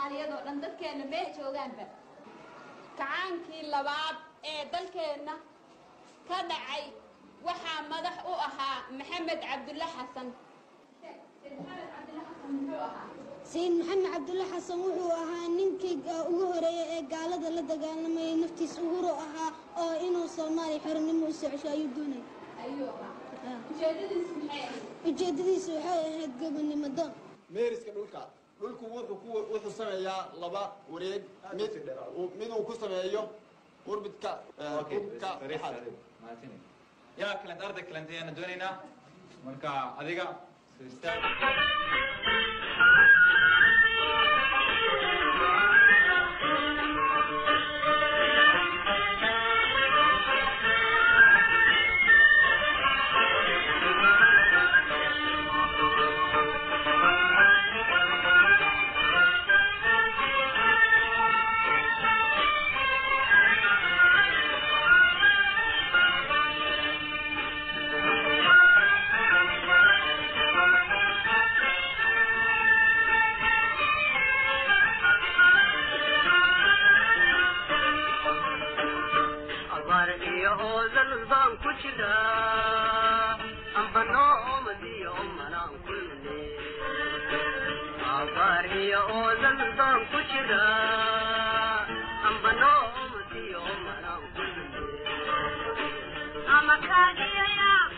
soomaaliyeed oo dhan dadkeenna meel joogaanba kacaankii labaad ee dalkeenna ka dhacay waxaa madax u ahaa maxamed cabdulle xasan sayid maxamed cabdulle xasan wuxuu ahaa ninkii ugu horeeyey ee gaalada la dagaalamayay naftiis uhuro ahaa oo inuu soomaaliya xornimo u socosho ayuu doonay ujeedadiisu waxay ahayd gobonnimo doon meeriska dhulka dhulku wuxuu ku wuxuu sameeyaa laba wareeg mid miduu ku sameeyo urbidka urbidka dhexaad yaa kalent arday kalent ayaana doonaynaa marka adiga abaar iyo oodal baan ku jiraa amba noomadiyo manaan kulne abaar iyo oodal baan ku jiraa amba noomadiyo manaan kulne ama kaagiyaya